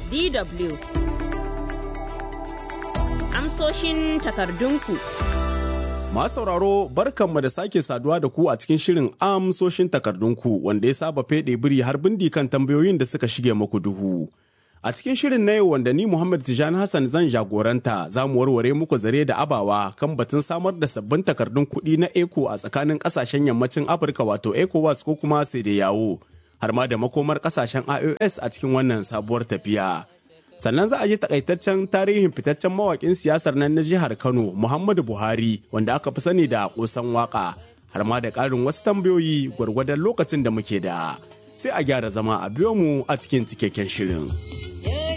DW Amsoshin takardunku Masu sauraro barkanmu da sake saduwa da ku a cikin shirin amsoshin takardunku wanda ya saba feɗe biri har bindi kan tambayoyin da suka shige muku duhu. A cikin shirin na yau wanda ni Muhammad Tijani Hassan zan jagoranta za mu warware muku zare da abawa kan batun samar da sabbin takardun kuɗi na ECO a tsakanin ƙasashen yammacin Afirka wato ECOWAS ko kuma sai da yawo har ma da makomar ƙasashen IOS a cikin wannan sabuwar tafiya. Sannan za a ji takaitaccen tarihin fitaccen mawaƙin siyasar nan na jihar Kano Muhammadu Buhari wanda aka fi sani da ƙosan waƙa har ma da ƙarin wasu tambayoyi gwargwadon lokacin da muke da. Sai a gyara zama a biyo mu a cikin cikakken shirin.